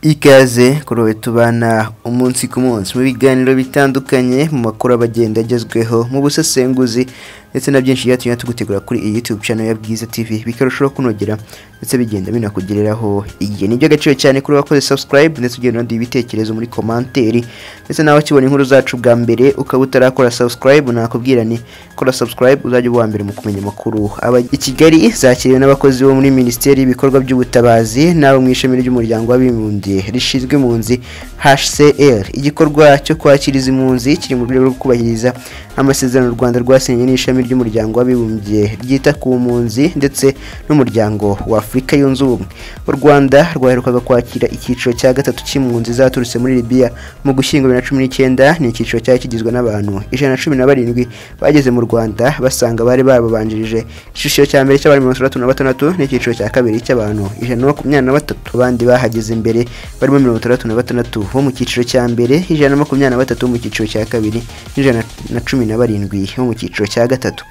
ikaze kuri we tubana umunsi ku munsi mu biganiro bitandukanye mu makuru abagenda agezweho mu busesenguzi ndetse na byinshi byatumye tugutegura kuri iyi YouTube channel ya Bwiza TV bikarushaho kunogera ndetse bigenda binakugereraho igihe nibyo agaciro cyane kuri wakoze subscribe ndetse ugenda undi ibitekerezo muri komanteri ndetse nawe ukibona inkuru zacu bwa mbere ukaba utarakora subscribe nakubwira ni kora subscribe uzajya uba uwa mbere mu kumenya amakuru aba i Kigali zakiriwe n'abakozi bo muri Minisiteri y'ibikorwa by'ubutabazi n'abo mu ishami ry'umuryango w'abibumbye rishinzwe impunzi HCR igikorwa cyo kwakiriza impunzi kiri mu rwego rwo kubahiriza amasezerano u Rwanda rwasinye n'ishami ry'umuryango w'abibumbye ryita ku mpunzi ndetse n'umuryango wa Afurika yunze ubumwe u Rwanda rwaherukaga kwakira icyiciro cya gatatu cy'impunzi zaturutse muri Libya mu gushyingo bibiri na cumi n'icyenda ni icyiciro cyari kigizwe n'abantu ijana na cumi na barindwi bageze mu Rwanda basanga bari bababanjirije icyiciro cya mbere cy'abari mirongo itandatu na batandatu n'icyiciro cya kabiri cy'abantu ijana na makumyabiri na batatu bandi bahageze imbere barimo mirongo itandatu na batandatu bo mu cyiciro cya mbere ijana na makumyabiri na batatu bo mu cyiciro cya kabiri n'ijana na cumi na barindwi bo mu cyiciro cya gatatu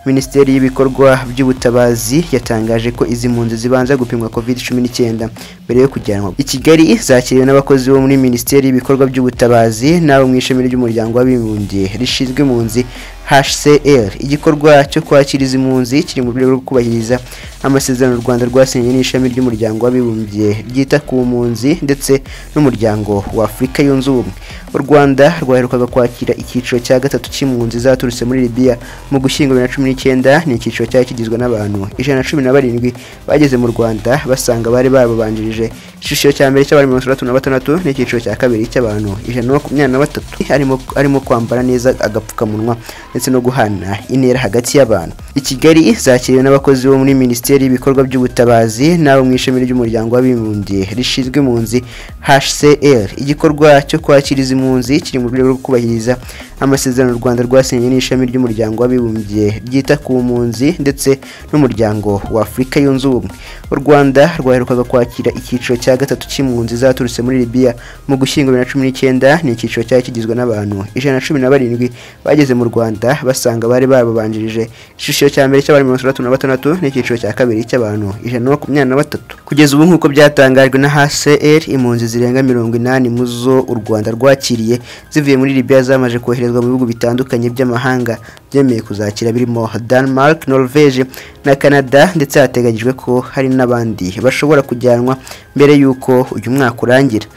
minisiteri y'ibikorwa by'ubutabazi yatangaje ko izi mpunzi zibanza gupimwa covid cumi n'icyenda mbere yo kujyanwa i kigali zakiriwe n'abakozi bo muri minisiteri y'ibikorwa by'ubutabazi n'abo mu ishami ry'umuryango w'abibumbye rishinzwe impunzi HCR igikorwa cyo kwakiriza impunzi kiri mu rwego rwo kubahiriza amasezerano u Rwanda rwasinye n'ishami ry'umuryango w'abibumbye ryita ku mpunzi ndetse n'umuryango wa Afurika yunze ubumwe u Rwanda rwaherukaga kwakira icyiciro cya gatatu cy'impunzi zaturutse muri Libya mu gushyingo bibiri na cumi n'icyenda ni icyiciro cyari kigizwe n'abantu ijana na cumi na barindwi bageze mu Rwanda basanga bari bababanjirije icyiciro cya mbere cy'abari mirongo itandatu na batandatu n'icyiciro cya kabiri cy'abantu ijana na makumyabiri na batatu harimo harimo kwambara neza agapfukamunwa ndetse no guhana intera hagati y'abantu i Kigali zakiriwe n'abakozi bo muri Minisiteri y'ibikorwa by'ubutabazi n'abo mu ishami ry'umuryango w'abibumbye rishinzwe impunzi HCR igikorwa cyo kwakiriza impunzi kiri mu rwego rwo kubahiriza amasezerano u Rwanda rwasinye n'ishami ry'umuryango w'abibumbye ryita ku mpunzi ndetse n'umuryango wa Afurika yunze ubumwe u Rwanda rwaherukaga kwakira icyiciro cya gatatu cy'impunzi zaturutse muri Libya mu gushyingo bibiri na cumi n'icyenda ni icyiciro cyari kigizwe n'abantu ijana na cumi na barindwi bageze mu Rwanda basanga bari bababanjirije icyiciro cya mbere cy'abari mirongo itandatu na batandatu n'icyiciro cya kabiri cy'abantu ijana na makumyabiri na batatu kugeza ubu nk'uko byatangajwe na HCR impunzi zirenga mirongo inani mu zo u Rwanda rwakiriye zivuye muri Libya zamaze koherezwa mu bihugu bitandukanye by'amahanga byemeye kuzakira birimo Denmark Norvege na Canada ndetse hateganyijwe ko hari n'abandi bashobora kujyanwa mbere y'uko uyu mwaka urangira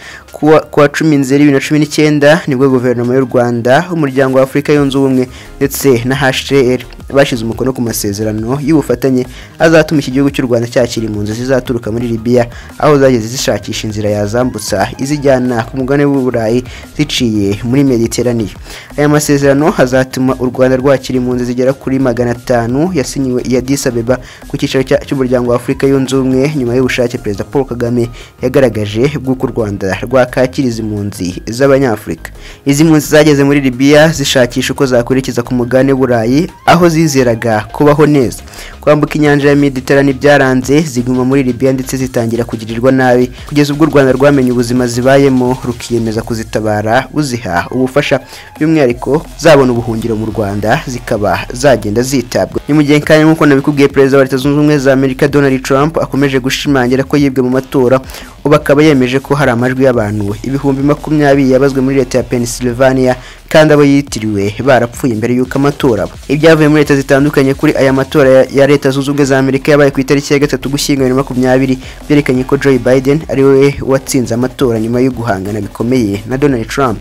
kuwa cumi nzeri bibiri na cumi n'icyenda nibwo guverinoma y'u Rwanda umuryango wa Afurika yunze ubumwe ndetse na HCR bashyize umukono ku masezerano y'ubufatanye azatuma iki gihugu cy'u Rwanda cyakira impunzi zizaturuka muri Libya aho zageze zishakisha inzira yazambutsa izijyana ku mugabane w'u Burayi ziciye muri Mediteraniya aya masezerano azatuma u Rwanda rwakira impunzi zigera kuri magana atanu yasinyiwe i Addis Abeba ku cyicaro cy'umuryango wa Afurika yunze ubumwe nyuma y'ubushake Perezida Paul Kagame yagaragaje bw'uko u Rwanda rwakakiriza impunzi z'Abanyafurika izi mpunzi zageze muri Libya zishakisha uko zakwerekeza ku mugabane w'u Burayi aho zizeraga kubaho neza kwambuka inyanja ya Mediterane byaranze ziguma muri Libya ndetse zitangira kugirirwa nabi kugeza ubwo u Rwanda rwamenye ubuzima zibayemo rukiyemeza kuzitabara uziha ubufasha by'umwihariko zabona ubuhungiro mu Rwanda zikaba zagenda zitabwa ni mu gihe kandi nk'uko nabikubwiye perezida wa leta zunze ubumwe za Amerika Donald Trump akomeje gushimangira ko yibwe mu matora ubu akaba yemeje ko hari amajwi y'abantu ibihumbi makumyabiri yabazwe muri leta ya Pennsylvania kandi abo yitiriwe barapfuye mbere y'uko amatora aba ibyavuye muri leta zitandukanye kuri aya matora ya leta zunze ubumwe za amerika yabaye ku itariki ya gatatu gushyingo bibiri na makumyabiri byerekanye ko joe biden ari we watsinze amatora nyuma yo guhangana bikomeye na donald trump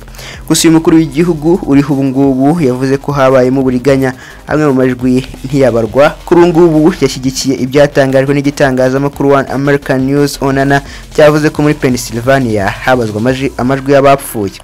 gusa uyu mukuru w'igihugu uriho ubu ngubu yavuze ko habayemo uburiganya amwe mu majwi ntiyabarwa kuri ubu ngubu yashyigikiye ibyatangajwe n'igitangazamakuru one american news onana cyavuze yavuze ko muri Pennsylvania habazwa amaji- amajwi y'abapfuye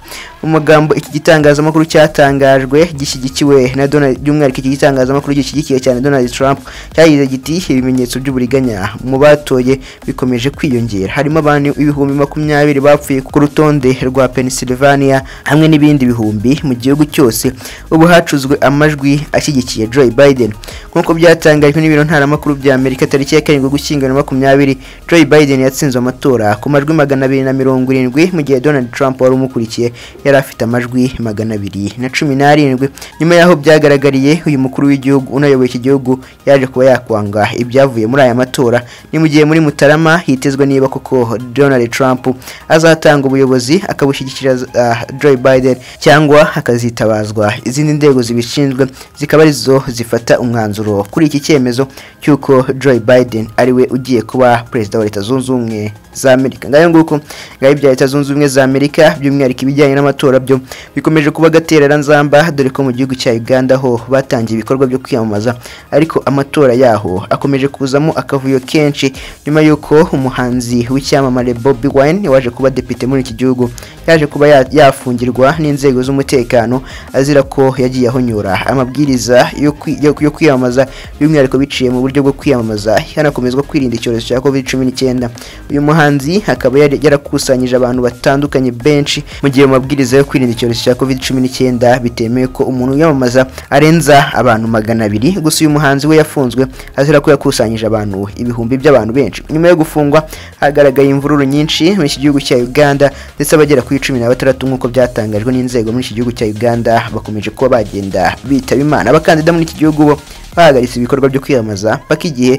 mu magambo iki gitangazamakuru cyatangajwe gishyigikiwe na Donald by'umwihariko iki gitangazamakuru gishyigikiye cyane Donald Trump cyagize giti ibimenyetso by'uburiganya mu batoye bikomeje kwiyongera harimo abantu ibihumbi makumyabiri bapfuye ku rutonde rwa Pennsylvania hamwe n'ibindi bihumbi mu gihugu cyose ubu hacuzwe amajwi ashyigikiye Joe Biden nk'uko byatangajwe n'ibiro ntaramakuru bya Amerika tariki ya karindwi ugushyingo makumyabiri Joe Biden yatsinze amatora ku majwi magana abiri na mirongo irindwi mu gihe Donald Trump wari umukurikiye yari afite amajwi magana abiri na cumi n'arindwi nyuma y'aho byagaragariye uyu mukuru w'igihugu unayoboye iki gihugu yaje kuba yakwanga ibyavuye muri aya matora ni mu gihe muri Mutarama hitezwe niba koko Donald Trump azatanga ubuyobozi akabushyigikira ah, Joe Biden cyangwa akazitabazwa izindi nzego zibishinzwe zikaba arizo zifata umwanzuro kuri iki cyemezo cy'uko Joe Biden ariwe ugiye kuba perezida wa Leta Zunze Ubumwe za Amerika ngayo nguko ngaho ibya Leta Zunze Ubumwe za Amerika by'umwihariko ibijyanye n'amatora byo bikomeje kuba agatereranzamba dore ko mu gihugu cya Uganda ho batangiye ibikorwa byo kwiyamamaza ariko amatora yaho akomeje kuzamo akavuyo kenshi nyuma y'uko umuhanzi w'icyamamare Bobi Wine waje kuba depite muri iki gihugu yaje kuba ya- yafungirwa n'inzego z'umutekano azira ko yagiye ahonyora amabwiriza yo kwi- yo- yo kwiyamamaza by'umwihariko biciye mu buryo bwo kwiyamamaza hanakomezwa kwirinda icyorezo cya covid cumi n'icyenda uyu muhanzi akaba yari- yarakusanyije abantu batandukanye benshi mu gihe mu mabwiriza yo kwirinda icyorezo cya covid cumi n'icyenda bitemewe ko umuntu yamamaza arenza abantu magana abiri gusa uyu muhanzi we yafunzwe azira ko yakusanyije abantu ibihumbi by'abantu benshi nyuma yo gufungwa hagaragaye imvururu nyinshi muri iki gihugu cya uganda ndetse abagera kuri cumi na batandatu nk'uko byatangajwe n'inzego muri iki gihugu cya uganda bakomeje kuba bagenda bitaba imana abakandida muri iki gihugu bo bahagaritse ibikorwa byo kwiyamamaza paka igihe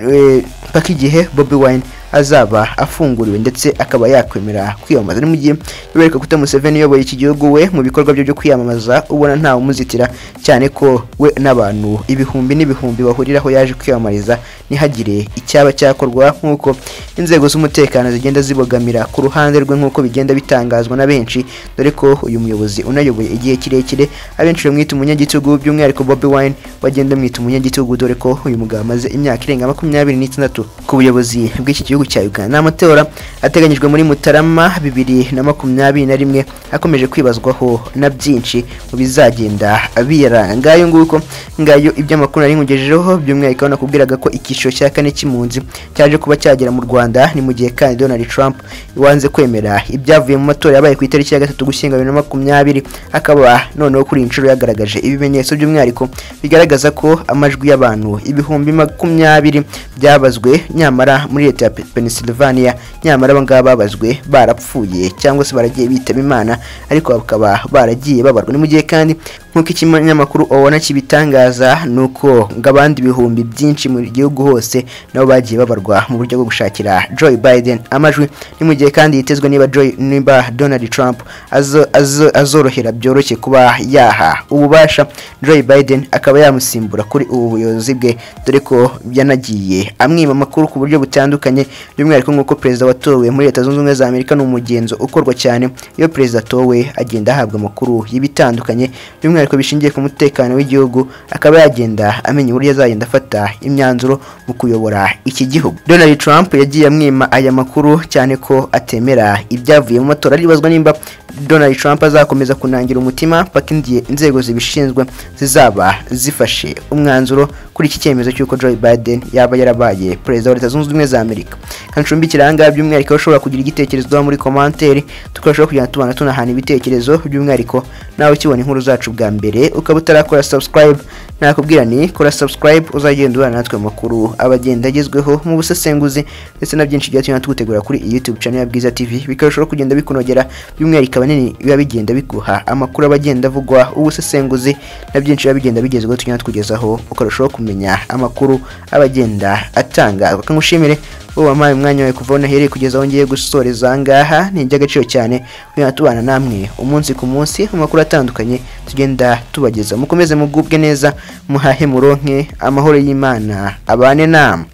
eh, paka igihe bobi wine azaba afunguriwe ndetse akaba yakwemera kwiyamamaza ni mu gihe bibereka kuta Museveni uyoboye iki gihugu we mu bikorwa bye byo kwiyamamaza ubona ntawe umuzitira cyane ko we n'abantu ibihumbi n'ibihumbi bahuriraho yaje kwiyamamariza ntihagire icyaba cyakorwa nk'uko inzego z'umutekano zigenda zibogamira ku ruhande rwe nk'uko bigenda bitangazwa na benshi dore ko uyu muyobozi unayoboye igihe kirekire abenshi bamwita umunyagitugu by'umwihariko Bobi Wine bagenda bamwita umunyagitugu dore ko uyu mugabo amaze imyaka irenga makumyabiri n'itandatu ku buyobozi bw'iki gihugu cya Uganda n'amatora ateganyijwe muri Mutarama bibiri na makumyabiri na rimwe akomeje kwibazwaho na byinshi mu bizagenda biyaranga ngayo nguko ngayo iby'amakuru nari nkugejejeho by'umwihariko nakubwiraga ko icyiciro cya kane cy'impunzi cyaje kuba cyagera mu Rwanda ni mu gihe kandi Donald Trump wanze kwemera ibyavuye mu matora yabaye ku itariki ya gatatu gushyingo bibiri na makumyabiri akaba noneho kuri iyi nshuro yagaragaje ibimenyetso by'umwihariko bigaragaza ko amajwi y'abantu ibihumbi makumyabiri byabazwe nyamara muri leta ya Pe- Pennsylvania nyamara aba ngaba babazwe barapfuye cyangwa se baragiye bitaba imana ariko bakaba baragiye babarwa ni mu gihe kandi nk'uko ikinyamakuru obona kibitangaza ni uko ngo abandi bihumbi byinshi mu gihugu hose nabo bagiye babarwa mu buryo bwo gushakira Joe Biden amajwi ni mu gihe kandi yitezwe niba Joe- niba Donald Trump azo- azo- azorohera byoroshye kuba yaha ububasha Joe Biden akaba yamusimbura kuri ubu buyobozi bwe dore ko yanagiye amwima amakuru ku buryo butandukanye by'umwihariko nk'uko perezida watowe muri leta zunze ubumwe za Amerika ni umugenzo ukorwa cyane iyo perezida atowe agenda ahabwa amakuru y'ibitandukanye by'umwihariko bishingiye ku mutekano w'igihugu akaba yagenda amenya uburyo azagenda afata imyanzuro mu kuyobora iki gihugu Donald Trump yagiye amwima aya makuru cyane ko atemera ibyavuye mu matora aribazwa nimba Donald Trump azakomeza kunangira umutima paka indiye inzego zibishinzwe zizaba zifashe umwanzuro kuri iki cyemezo cy'uko Joe Biden yaba yarabaye perezida wa Leta Zunze Ubumwe za Amerika kancumbikira ahangaha by'umwihariko ushobora kugira igitekerezo duha muri komanteri tukarushaho kugenda tubana tunahana ibitekerezo by'umwihariko nawe ukibona inkuru zacu bwa mbere ukaba utarakora subscribe nakubwira ni kora subscribe uzagenda ubana natwe amakuru abagenda agezweho mu busesenguzi ndetse na byinshi byatumye tugutegura kuri iyi YouTube channel ya Bwiza TV bikarushaho kugenda bikunogera by'umwihariko abanini biba bigenda biguha amakuru aba agenda avugwa ubusesenguzi na byinshi biba bigenda bigezweho tugenda tukugezaho ukarushaho kumenya amakuru aba agenda atangazwa kangushimire wowe wampaye umwanya wawe kuva aho nahereye kugeza aho ngiye gusoreza aha ngaha ni iby'agaciro cyane kugenda tubana namwe umunsi ku munsi mu makuru atandukanye tugenda tubageza mukomeze mugubwe neza muhahe muronke amahoro y'imana abane namwe